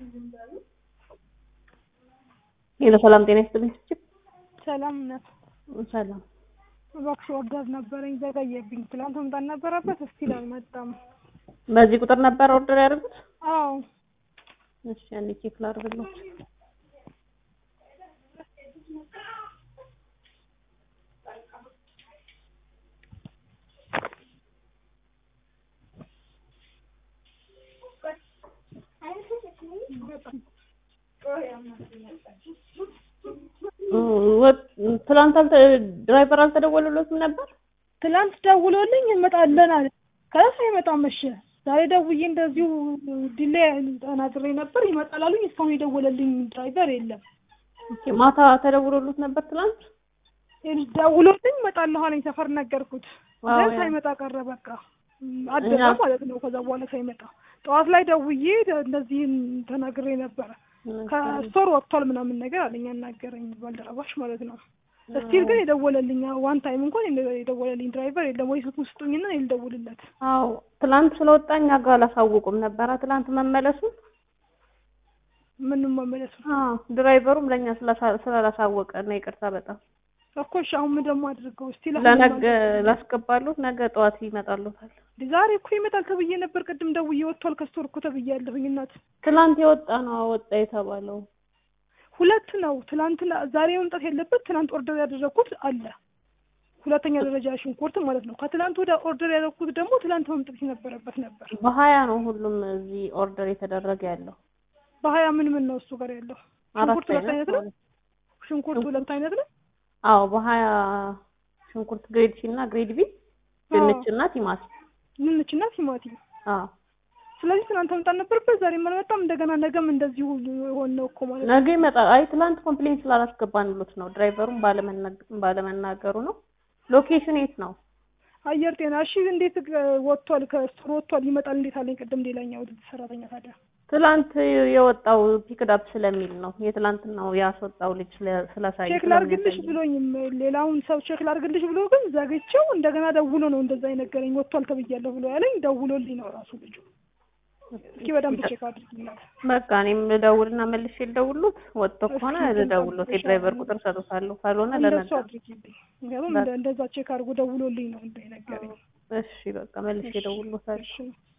ሄሎ ሰላም ጤና ይስጥልኝ። ሰላም ነው። ሰላም እባክሽ ኦርደር ነበረኝ ዘገየብኝ። ትላንት መምጣት ነበረበት እስቲል አልመጣም። በዚህ ቁጥር ነበር ኦርደር ያደርጉት? አዎ እሺ አንዴ ቼክ ላድርግልዎት። ትላንት አልተ ድራይቨር አልተደወለለትም ነበር? ትላንት ደውሎልኝ እንመጣለን አለ። ከዛ ሳይመጣ መሸ። ዛሬ ደውዬ እንደዚሁ ዲሌይ ተናግሬ ነበር ይመጣል አሉኝ። እስካሁን የደወለልኝ ድራይቨር የለም። ኦኬ ማታ ተደውሎለት ነበር ትላንት? ደውሎልኝ እመጣለሁ አለኝ። ሰፈር ነገርኩት። አዎ፣ ግን ያ- ሳይመጣ ቀረ። በቃ አደረ እኛ- ማለት ነው። ከዛ በኋላ ሳይመጣ ጠዋት ላይ ደውዬ እንደዚህ ተናግሬ ነበረ። ከስቶር ወጥቷል ምናምን ነገር አለኝ ያናገረኝ ባልደረባሽ ማለት ነው። እስቲል ግን የደወለልኝ ዋን ታይም እንኳን የደወለልኝ ድራይቨር የለም። ወይ ስልኩን ስጡኝና እኔ ልደውልለት። አዎ ትላንት ስለወጣ እኛ ጋር አላሳወቁም ነበረ ትላንት መመለሱን። ምንም መመለሱ አዎ ድራይቨሩም ለእኛ ስላሳ- ስላላሳወቀ ነው ይቅርታ በጣም እኮ እሺ፣ አሁን ምን ደግሞ አድርገው እስቲ ለነገ ላስገባሉት ነገ ጠዋት ይመጣሉታል። ዛሬ እኮ ይመጣል ተብዬ ነበር። ቅድም ደውዬ ወጥቷል ከስቶር እኮ ተብያለሁኝ። እናት ትላንት የወጣ ነው ወጣ የተባለው። ሁለት ነው። ትናንትና ዛሬ መምጣት የለበት ትናንት ኦርደር ያደረግኩት አለ። ሁለተኛ ደረጃ ሽንኩርት ማለት ነው። ከትናንት ወደ ኦርደር ያደረግኩት ደግሞ ትናንት መምጣት የነበረበት ነበር። በሀያ ነው ሁሉም እዚህ ኦርደር የተደረገ ያለው። በሀያ ምን ምን ነው እሱ ጋር ያለው? አራት ሽንኩርት ሁለት አይነት ነው። ማለት ሽንኩርት ሁለት አይነት ነው። አዎ በሀያ ሽንኩርት ግሬድ ሲ እና ግሬድ ቢ ድንች እና ቲማቲም። ድንችና ቲማቲም። አዎ ስለዚህ ትናንት መምጣት ነበረበት፣ ዛሬ አልመጣም። እንደገና ነገም እንደዚሁ የሆነ ነው እኮ ማለት ነው። ነገ ይመጣል። አይ ትላንት ኮምፕሌን ስላላስገባንሎት ነው ድራይቨሩም ባለመናገ- ባለመናገሩ ነው። ሎኬሽን የት ነው? አየር ጤና። እሺ እንዴት እ, ወጥቷል? ከስቶር ወጥቷል ይመጣል እንዴት አለኝ ቅድም ሌላኛው ሰራተኛ ታዲያ ትላንት የወጣው ፒክዳፕ ስለሚል ነው። የትላንትናው ያስወጣው ልጅ ስለ- ስላሳየ ቼክ ላርግልሽ ብሎኝም ሌላውን ሰው ቼክ ላርግልሽ ብሎ ግን ዘግቼው እንደገና ደውሎ ነው እንደዛ የነገረኝ። ወጥቷል ተብያለሁ ብሎ ያለኝ ደውሎልኝ ነው ራሱ ልጁ። እስኪ በደንብ ቼክ አድርጊላት። በቃ እኔም ልደውልና መልሼ ልደውሉት። ወጥቶ ከሆነ ልደውሉት የድራይቨር ቁጥር ሰጡታለሁ፣ ካልሆነ እንደሱ ለነገ አድርጊልኝ። ምክንያቱም እንደ- እንደዛ ቼክ አድርጎ ደውሎልኝ ነው እንደ የነገረኝ። እሺ በቃ መልሼ እደውልሎታለሁ። እሺ